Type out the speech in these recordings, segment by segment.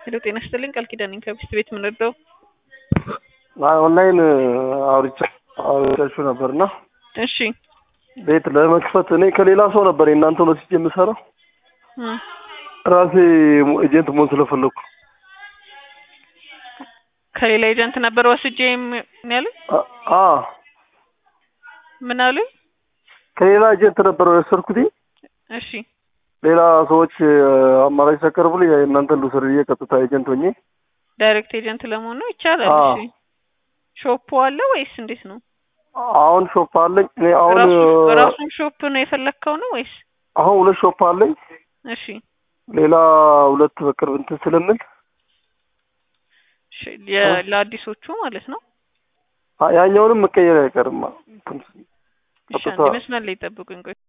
ሄሎ ጤና ይስጥልኝ ቃል ኪዳን ነኝ ከሚስት ቤት የምንወደው ኦንላይን አውርቻ አውርቻችሁ ነበርና እሺ ቤት ለመክፈት እኔ ከሌላ ሰው ነበር የእናንተ ወስጄ የምሰራው እ ራሴ ኤጀንት መሆን ስለፈለኩ ከሌላ ኤጀንት ነበር ወስጄ ምን ያሉኝ አ ምን አሉኝ ከሌላ ኤጀንት ነበር የወሰድኩት እሺ ሌላ ሰዎች አማራጭ ሲያቀርቡልኝ የእናንተን ልውሰድ ብዬ ቀጥታ ኤጀንት ሆኜ ዳይሬክት ኤጀንት ለመሆን ነው ይቻላል አዎ። እሺ ሾፑ አለ ወይስ እንዴት ነው አሁን ሾፕ አለኝ እኔ አሁን ራሱ- ራሱን ሾፕ ነው የፈለግከው ነው ወይስ አሁን ሁለት ሾፕ አለኝ እሺ ሌላ ሁለት በቅርብ እንትን ስለምል እሺ የ- ለአዲሶቹ ማለት ነው አ- ያኛውንም መቀየር አይቀርም እንትን እሺ ቀጥታ አንዴ መስመር ላይ ጠብቁኝ ቆይ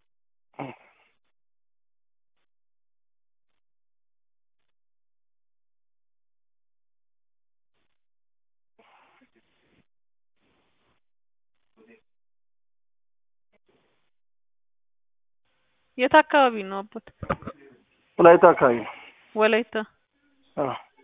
የት አካባቢ ነው አባት ወላይታ አካባቢ ነው። ወላይታ አ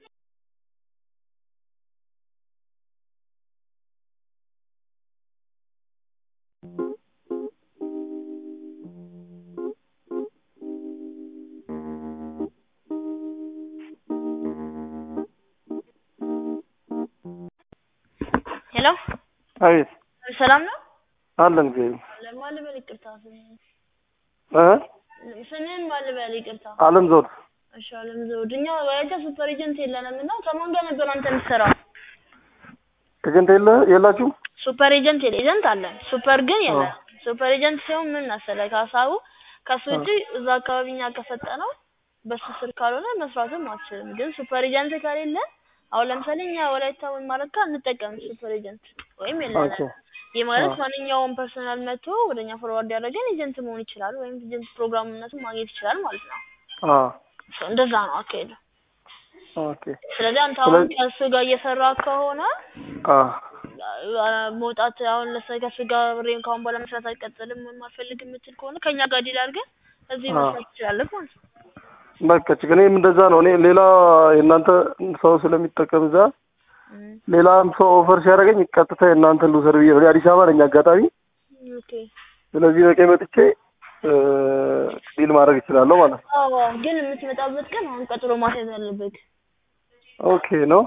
ሄሎ አቤት ሰላም ነው? አለን ጊዜ ማን ልበል? ይቅርታ እ ስምህን ማን ልበል? ይቅርታ። አለም ዘውድ እሺ አለም ዘውድ። እኛ ወላይታ ሱፐር ኤጀንት የለንም እና ከማን ጋር ነበር አንተ የምትሰራው? ኤጀንት የለ የላችሁ ሱፐር ኤጀንት የለ ኤጀንት አለን፣ ሱፐር ግን የለም። ሱፐር ኤጀንት ሲሆን ምን መሰለህ ከሀሳቡ ከሱ ውጪ እዛ አካባቢ እኛ ከሰጠነው በሱ ስር ካልሆነ መስራትም አትችልም። ግን ሱፐር ኤጀንት ከሌለ አሁን ለምሳሌ እኛ ወላይታ ወይም ማረካ እንጠቀም ሱፐር ኤጀንት ወይም ኦኬ የለንም። ይህ ማለት አዎ። ማንኛውም ፐርሰናል መጥቶ ወደኛ ፎርዋርድ ያደረገን ኤጀንት መሆን ይችላል ወይም ኤጀንት ፕሮግራምነቱን ማግኘት ይችላል ማለት ነው። አ ሶ እንደዛ ነው አካሄዱ። ኦኬ ስለዚህ አንተ አሁን ስለዚህ- ከእሱ ጋር እየሰራ ከሆነ አ አ- መውጣት አሁን ለምሳሌ ከእሱ ጋር ብሬን ካሁን በኋላ መስራት አልቀጥልም ወይም አልፈልግም የምትል ከሆነ ከእኛ ጋር ዲል አድርገን እዚህ አዎ። መስራት ትችላለህ ማለት ነው። በቃ ችግር እኔም እንደዛ ነው። እኔ ሌላ የእናንተ ሰው ስለሚጠቀም እዛ እም፣ ሌላም ሰው ኦፈር ሲያደርገኝ ቀጥታ የእናንተን ልውሰድ ብዬ ነው። እኔ አዲስ አበባ ነኝ አጋጣሚ። ኦኬ ስለዚህ በቀኝ መጥቼ እ ዲል ማድረግ እችላለሁ ማለት ነው። አዎ፣ ግን የምትመጣበት ቀን አሁን ቀጥሮ ማስያዝ አለብህ። ኦኬ ነው።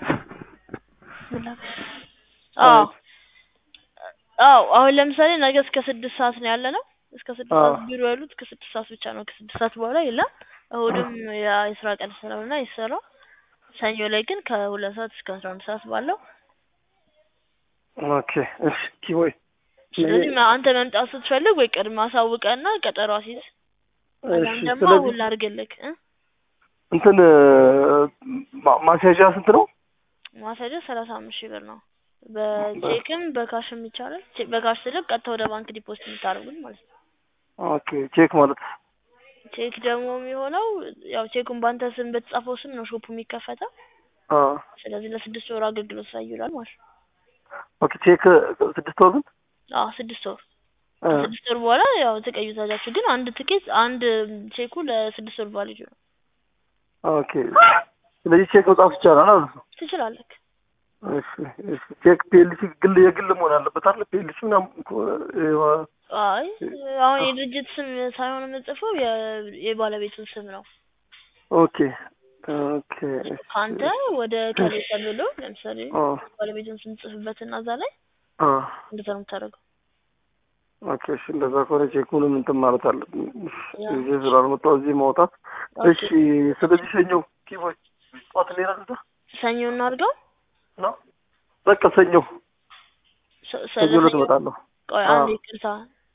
አዎ አዎ አሁን ለምሳሌ ነገ እስከ ስድስት ሰዓት ነው ያለ ነው። እስከ ስድስት አዎ። ሰዓት ቢሮ ያሉት እስከ ስድስት ሰዓት ብቻ ነው። ከስድስት ሰዓት በኋላ የለም። እሁድም ያ- የስራ ቀን ስለሆነ አይሰራም። ሰኞ ላይ ግን ከሁለት ሰዓት እስከ አስራ አንድ ሰዓት ባለው ኦኬ እሺ ኪቦይ ስለዚህ ማ- አንተ መምጣት ስትፈልግ ወይ ቅድም አሳውቀና ቀጠሮ አስይዝ። አሊያም እሺ ደግሞ ስለዚህ አሁን ላድርግልህ እ እንትን ማ- ማስያዣ ስንት ነው? ማስያዣ ሰላሳ አምስት ሺህ ብር ነው። በቼክም በካሽም ይቻላል። ቼ- በካሽ ስልክ ቀጥታ ወደ ባንክ ዲፖዚት የምታደርጉት ማለት ነው። ኦኬ ቼክ ማለት ቼክ ደግሞ የሚሆነው ያው ቼኩን በአንተ ስም በተጻፈው ስም ነው ሾፑ የሚከፈተው። አ ስለዚህ ለስድስት ወር አገልግሎት ላይ ይውላል ማለት ነው። ኦኬ ቼክ ስድስት ወር ግን አዎ ስድስት ወር አ ከስድስት ወር በኋላ ያው ትቀዩታላችሁ። ግን አንድ ትኬት አንድ ቼኩ ለስድስት ወር ቫሊድ ነው። ኦኬ ስለዚህ ቼክ መጻፍ ይቻላል ማለት ነው። ትችላለህ። እሺ እሺ ቼክ ፒኤልሲ ግል የግል መሆን አለበት አይደል? ፒኤልሲ ምናምን እኮ የ- አይ አሁን የድርጅት ስም ሳይሆን የምጽፈው የ- የባለቤቱን ስም ነው። ኦኬ ኦኬ እሺ፣ ከአንተ ወደ ከሌ ተብሎ ለምሳሌ አ ባለቤቱን ስም ጽፍበትና እዛ ላይ አ እንደዛ ነው የምታደርገው። ኦኬ እሺ፣ እንደዛ ከሆነ ቼኩንም እንትን ማለት አለብን። ያ። እዚህ ስላልመጣሁ እዚህ ማውጣት። እሺ፣ ስለዚህ ሰኞ ኪቦይ ጠዋት እንሄዳለን እዛ ሰኞ እናድርገው። ነው በቃ ሰኞ ሰ- ሰኞ ሰኞ ዕለት እመጣለሁ። ቆይ አዎ። አንድ ይቅርታ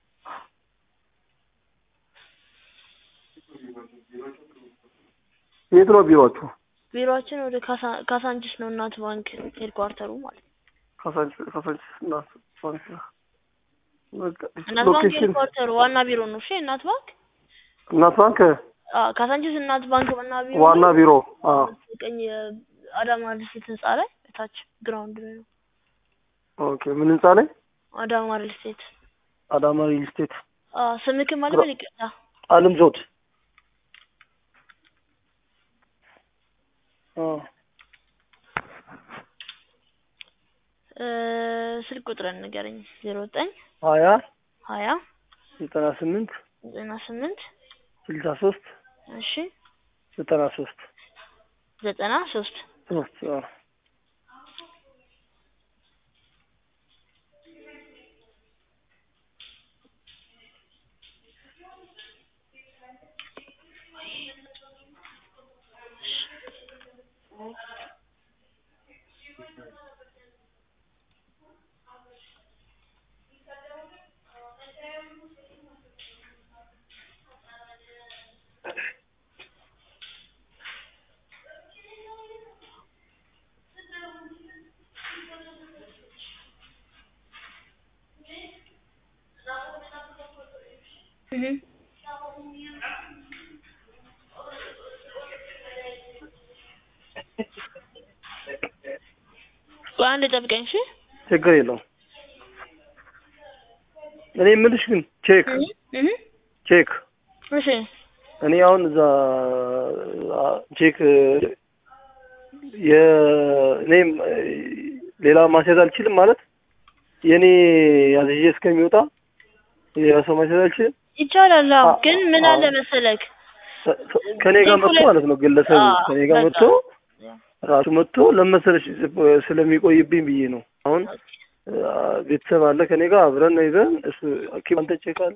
የት ነው ቢሮአችሁ? ቢሮአችን ወደ ካሳ- ካሳንቺስ ነው እናት ባንክ ሄድኳርተሩ ማለት ነው። ካሳንቺስ ካሳንቺስ እና ባንክ በቃ እናት ባንክ ሎኬሽን ሄድኳርተሩ ዋና ቢሮ ነው። እሺ እናት ባንክ እናት ባንክ አዎ፣ ካሳንቺስ እናት ባንክ ዋና ቢሮ ዋና ነው። ቢሮ አ ቀኝ አዳማ ሪል ስቴት ህንጻ ላይ እታች ግራውንድ ላይ ነው። ኦኬ ምን ህንጻ ላይ? አዳማ ሪል ስቴት አዳማ ሪል ስቴት አዎ፣ ስምክም አለ በል ይቅርታ አለም ዘውድ አዎ እ ስልክ ቁጥርን ንገረኝ። ዜሮ ዘጠኝ ሀያ ሀያ ዘጠና ስምንት ዘጠና ስምንት ስልሳ ሶስት እሺ ዘጠና ሶስት ዘጠና ሶስት ሶስት አዎ እህ ቆይ አንድ ጠብቀኝ እሺ። ችግር የለውም። እኔ የምልሽ ግን ቼክ እህ እህ ቼክ እሺ እኔ አሁን እዛ አ- ቼክ የእኔም ሌላ ማስያዝ አልችልም ማለት የእኔ ያዝዤ እስከሚወጣ ሌላ ሰው ማስያዝ አልችልም። ይቻላል። አዎ አ- ግን ምን አለ አዎ። መሰለክ ሰ- ሰ- ከኔ ጋር ቼኩ መጥቶ ላይ- ማለት ነው ግለሰቡ አዎ፣ ከኔ ጋር በቃ። መጥቶ ራሱ መጥቶ ለመሰለሽ ስለሚቆይብኝ ብዬ ነው። አሁን አ፣ ቤተሰብ አለ ከኔ ጋር አብረን ነው ይዘን እሱ ኦኬ፣ አንተ ቼክ አለ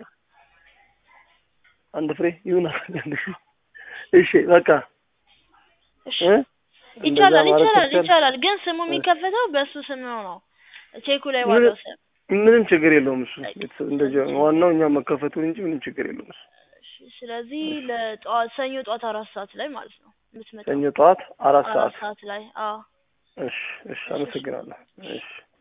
አንድ ፍሬ ይሁን እሺ፣ በቃ እሺ እ? ይቻላል እንደዛ ማድረግ ይቻላል ከቻልን- ይቻላል። ግን ስሙ የሚከፈተው በእሱ ስም ነው ነው ቼኩ ላይ ምን- ባለው ስም። ምንም ችግር የለውም እሱ ቤተሰብ እንደዚህ ዋናው እኛ መከፈቱን እንጂ ምንም ችግር የለውም እሱ እሺ ስለዚህ ለጠዋት ሰኞ ጠዋት አራት ሰዓት ላይ ማለት ነው የምትመጣው። ሰኞ ጠዋት አራት አራት ሰዓት ሰዓት ላይ አዎ እሺ እሺ አመሰግናለሁ እሺ